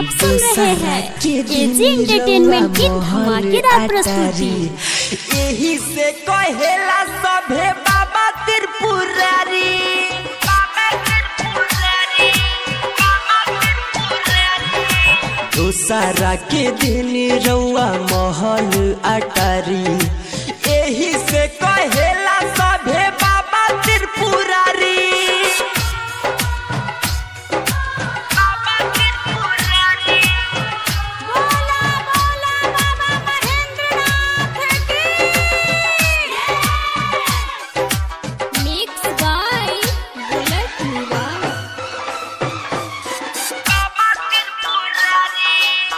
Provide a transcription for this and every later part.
आप सुन रहे हैं एजी एंटरटेनमेंट की धमाकेदार प्रस्तुति यही से कहेला सभे बाबा त्रिपुरारी बाबा त्रिपुरारी बाबा त्रिपुरारी दोसारा के दिन रउआ महल अटारी यही से कहेला सभे बाबा त्रिपुरारी बाबा त्रिपुरारी मिक्स बाय बुलेट निवास बाबा त्रिपुरारी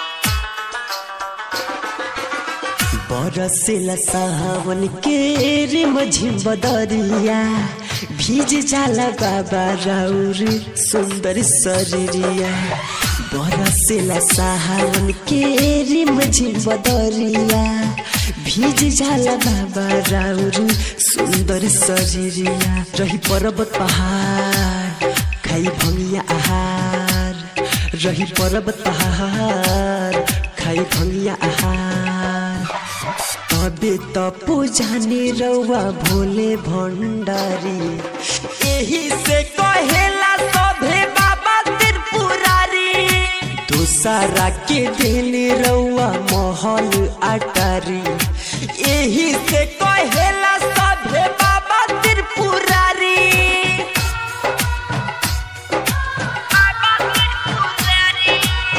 बरसेला सावन के रे मझी बदरिया भीज जाला बाबा राउर सुंदर शरीरिया बरसेला सावन के रे मझी बदरिया भीज जाला बाबा राउर सुंदर शरीरिया रही पर्वत पहाड़ खाई भंगिया आहार रही पर्वत पहाड़ खाई भंगिया आहार तबे त पूजाने रउआ भोले भण्डारी यही से कहेला सभे बाबा त्रिपुरारी दोसारा के दिन रउआ महल अटारी यही से कहेला सभे बाबा त्रिपुरारी बाबा त्रिपुरारी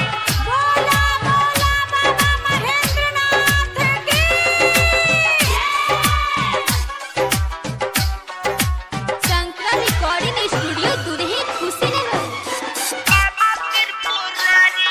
शंकरा रिकॉर्डिंग स्टूडियो दुरही खुशी नगर बाबा त्रिपुरारी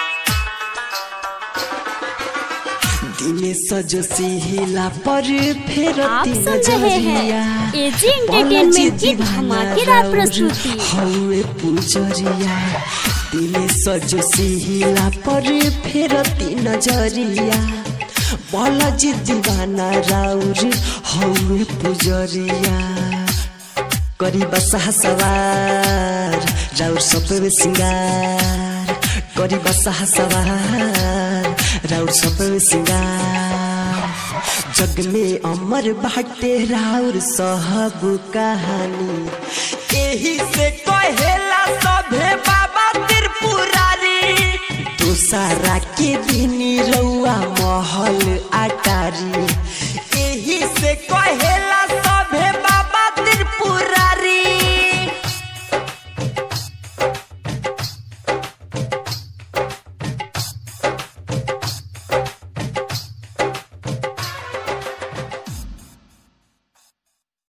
दिने सजो सिहिला पर फेर आप सुन रहे हैं एजी एंटरटेनमेंट की धमाकेदार प्रस्तुति हौए पुजरिया दिने सजो सिहिला पर फेर नजरिया बालाजी दीवाना राउर हौए पुजरिया करी बसा सवार राउर सबै सिंगार करी बसा सवार राउर सबै सिंगार जग में अमर बाटे राउर सहब कहानी यही से कहेला सभे बाबा त्रिपुरारी दोसारा के दिन रउआ महल अटारी यही